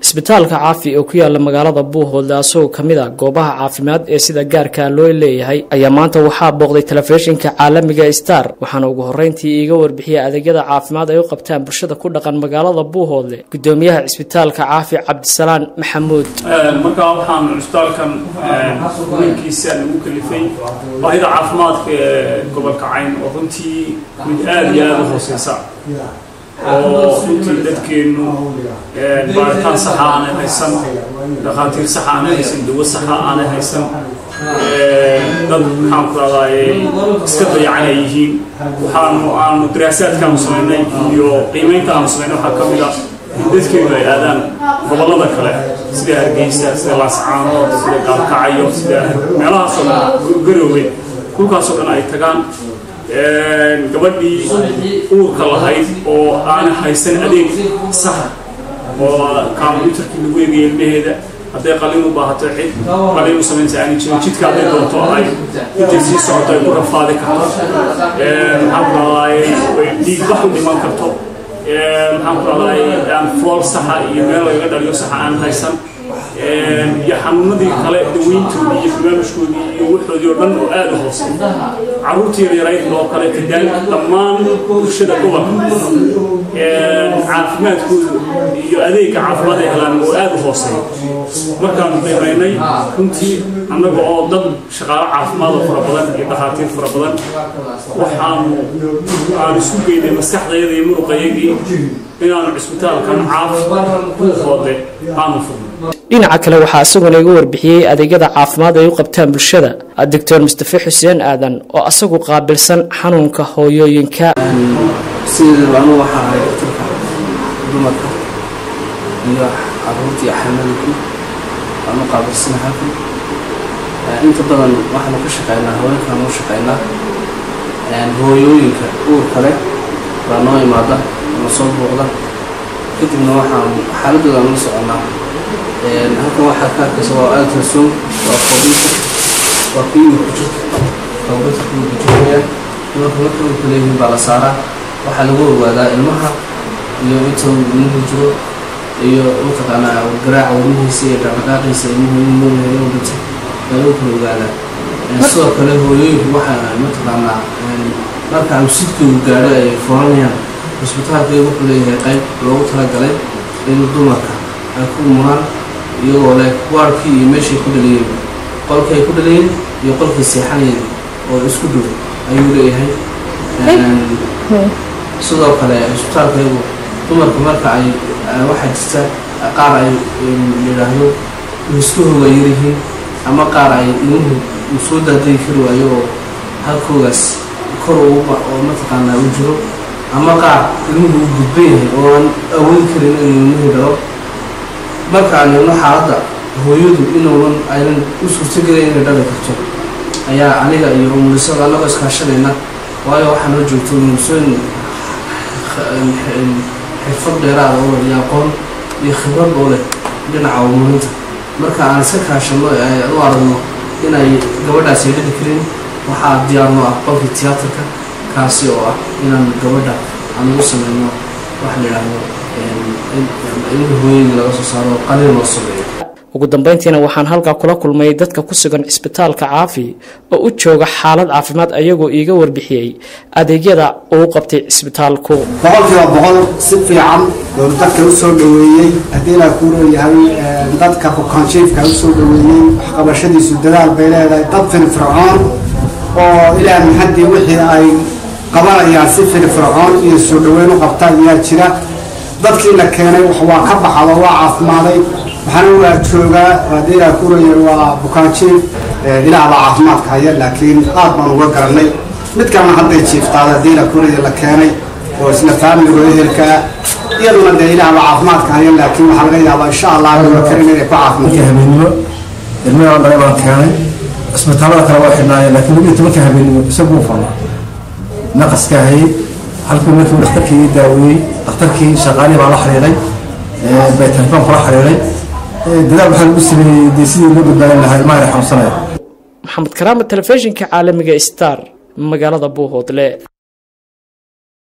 cisbitaalka caafi oo ku yaala magaalada buuhoodle asagoo ka mid a goobaha caafimaad ee sida gaarka loo leeyahay ayaa maanta waxaa booqday telefishinka caalamiga star waxaana ugu horreyntii iiga warbixiyay adeegyada caafimaad ay u qabtaan bulshada ku dhaqan magaalada buuhoodle gudoomiyaha cisbitaalka caafi cabdisalaan maxamuud markaa waxaan cisbitaalkan weynkiisa nagu kalifay baahida caafimaadka ee gobolka cayn oo runtii mid aada iyo aada u hooseysa oo runtii dadkeennu baaritaan saxa aanay haysan dhakhaatiir saxa aanay haysan dawo saxa aanay haysan dad maxaan ku raadaaye iska dayacan ay yihiin waxaanu aanu daraasaadkaanu samaynay iyo qiimeynta aanu samaynay waxaa ka mid ah in dadkeenu ay aadaan gobollada kale sida hargeysa sida laascaanood sida gaalkacayo sida meelahaasoo dhan garoowe dhulkaasoo dhan ay tagaan gabadhii uurka lahayd oo aana haysan adeeg saxa oo combyutarkii lagu eegaya ilmaheeda hadday qalin u baahato cid qalin u samaynaysa aani jirin jidka hadday doonto ay intay sii socoto ay ku rafaadi karto maxaan ku rahdaay dhiig bax u dhiman karto maxaan ku rahdaay aan fool saxa iyo meel lagaga dhaliyo saxa aan haysan iyo xanuunadii kale daweyntoodii iyo barnaamijkoodii iyo waxoodii oo dhan oo aada u hoosay carruurtii yaryarayd oo kale kadaal dhammaan bulshada gobolka caafimaadkooda iyo adeegga caafimaad ay helaan oo aada u hoosay markaanu qiimaynay runtii annaga oo dad shaqaalo caafimaad oo fara badan iyo dhakhaatiir fara badan waxaanu aan isku geynay maskaxdayada iyo muruqayagii inaanu cisbitaalkan caafi buuhoode aanu furno dhinaca kale waxaa isaguna iga warbixiyey adeegyada caafimaad ay u qabtaan bulshada doctor mustafe xuseen aadan oo asagu qaabilsan xanuunka hooyooyinka sideedaba anu waxaa ahay daktarka dumarka iyo caruurtii xamadku waanu qaabilsana halkan inta badan waxaanu ka shaqeynaa haweenkaanu u shaqeynaa hooyooyinka uurka leh baa noo imaada na soo buuqda kadibna waxaan xaaladooda aan la soconaa halkan waxaa ka arkaysa waa altrason waa computer waa kuyiga ku jirta computer kuyiga kujiraya dumarka marka urka leeyihiin baa la saaraa waxaa lagu ogaadaa ilmaha iyo inta ilmuhu jiro iyo mataqaanaa garaaca wadnihiisa iyo dhaqdhaqaaqiisa ilmuhu in noolyahay inuu dhinto baa lagu kala ogaadaa sidoo kale hooyooyinku waxaa mataqaanaa marka awsidkoodu gaadho ay furanayaan cisbitaalka wuxuu leeyahay qayb loogu talagalay in dumarka ay ku muraan iyagoo leh waarkii iyo meeshay ku dhaliyeen qolkii ay ku dhaliyeen iyo qolkii seexanayeen oo isku dhow ayuu leeyahay sidoo kale cisbitaalkaygu dumarka marka ay waxaa jirta qaar ay yidhaahdo wiskahooga yaryihiin ama qaar ay ilmuhu uu soo daadayi kari waayo oo halkoogaas kor oo mataqaanaa u jiro ama qaar ilmuhu uu gudban yahay oo aan awoodi karin inuu ilmuhu dhalo marka aan eegno xaaladda hooyadu inuunan aynan u suurtogelayn inay dhali karto ayaa aniga iyo umulisada annagoo iskaashanayna waayo waxaa noo joogto umulisooyin xirfad dheeraada oo iyo aqoon iyo khibrad oo leh dhinaca umulinta marka aan iska kaashanno u aragno inay gabadhaas ay dhali karin waxaa diyaarno ah qolkii tiyaatarka kaasi oo ah inaan gabadha aan ugu sameyno waxa la yidhaahdo in hooyadii laga soo saaro qalin loo sameeyo ugu dambeyntiina waxaan halkaa kula kulmay dadka ku sugan cisbitaalka caafi oo u jooga xaalad caafimaad ayagoo iiga warbixiyey adeegyada uu qabtay cisbitaalku boqolkiiba boqol si fiican oo dadka u soo dhoweeyey haddii ilaa kuu leeyahay dadka bukaanjiifka u soo dhoweeyey waxqabashadiisu dadaal bay leedahay dad firfircoon oo ilaa maxadii wixii ay qabanayaan si firfircoon iyo soo dhoweyn u qabtaan ayaa jira dadkii la keenay waa ka baxado waa caafimaaday waxaana waa joogaa haddii ilaa kuraya waa bukaanjiif ilaah baa caafimaadka haya laakiin aad baan uga garanay mid kalena hadday jiiftaada haddii ilaa kuraya la keenay oo isla faamiligo ehelkaa iyaduna dee ilaah baa caafimaadka haya laakiin waxaa laga yaabaa insha allah la karin inay ku caafimaadka habeenimo ilmaha dhalay baan keenay cisbitaalada kale waa xidhnaayeen laakiin labiyo tobanka habeenimo isaguu fadnaa naqaska hayay halkii markii dhakhtarkii ii daaweeyey dhakhtarkii shaqaalihii baa la xiriiray bay telefoon kula xiriiray dadaal waxaa lagu sameeyey dee sidii loo badbaadin lahaa ilmaha ay xanuunsanaya maxamed karaama telefishinka caalamiga star magaalada buuhoodle